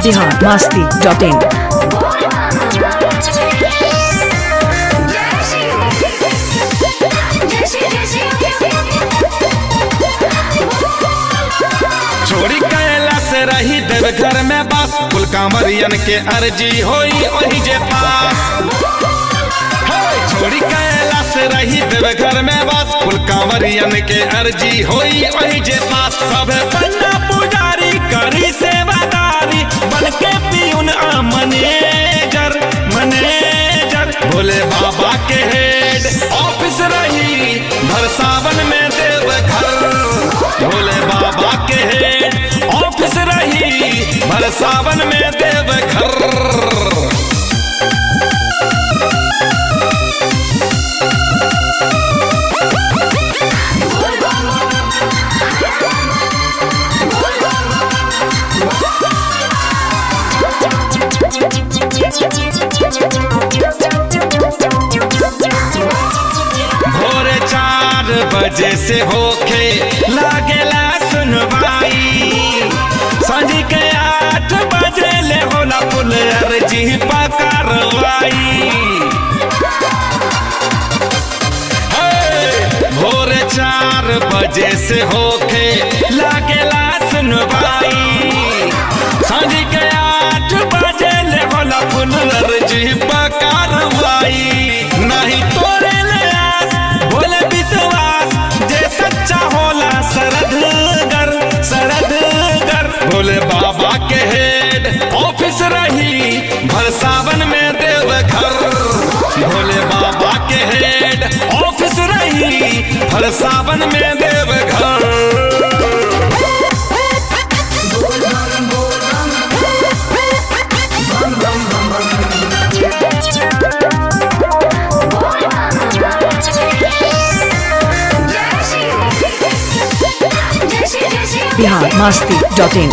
Bihar Masti dot in छोड़ी कैलाश रही देव घर में बस कुल कांवरियन के अर्जी होई वही जे पास हे, छोड़ी कैलाश रही देव घर में बस कुल कांवरियन के अर्जी होई वही जे पास सब बन्ना पुजारी करी सेवादारी बन के पीउन आ मनेजर मनेजर भोले बाबा के हेड ऑफिस रही भर सावन में देव घर भोले बाबा के हेड ऑफिस रही भर सावन में देव घर भोरे चार बजे से होके लागेला सुनवाई सांझ के आठ बजे ले होला पुल अर्जी पकारवाई हे, भोरे चार बजे से होके लागेला सुनवाई सांझ के आठ बजे ले होला पुल अर्जी पकारवाई नहीं तोरे ले आस बोले विश्वास जे सच्चा होला सरदगर सरदगर भोले बाबा के हेड ऑफिस रही भर सावन में देव घर भोले बाबा के हेड ऑफिस रही भर सावन में देव घर बिहार मस्ती डॉट इन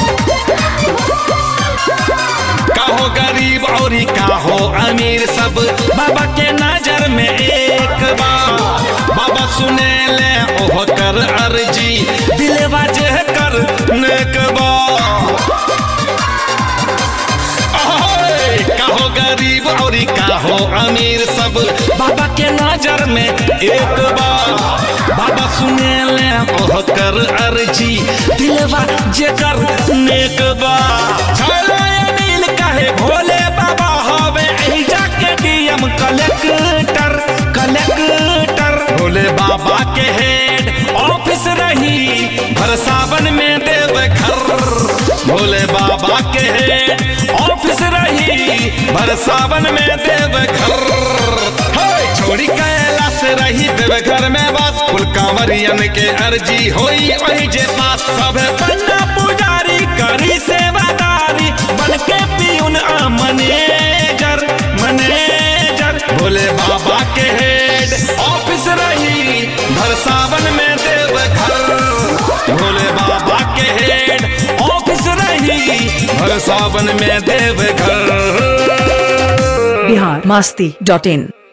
काहो गरीब और काहो अमीर सब बाबा के नजर में एक बार बाबा सुने ले ओह कर अर्जी दिलवा जे कर नेक बा ओए, काहो गरीब और काहो अमीर सब बाबा के नजर में एक बार बाबा सुने ले ओह कर अर्जी दिलवा जे कर नेक बा चलो ये नील कहे भोले बाबा हवे एही जाके डीएम कलेक्टर कलेक्टर भोले बाबा के हेड ऑफिस रही भर सावन में देव घर भोले बाबा के हेड ऑफिस रही भर सावन में देव घर हे, छोड़ी कैलाश रही देव घर में बस कुल कांवरियन के अर्जी होई वही जे पास सब बन्ना पुजारी करी सेवादारी बन के पीउन आ मनेजर मनेजर भोले बाबा के हेड ऑफिस रही भर सावन में देव घर भोले बाबा के हेड ऑफिस रही भर सावन में देव घर बिहार मस्ती डॉट इन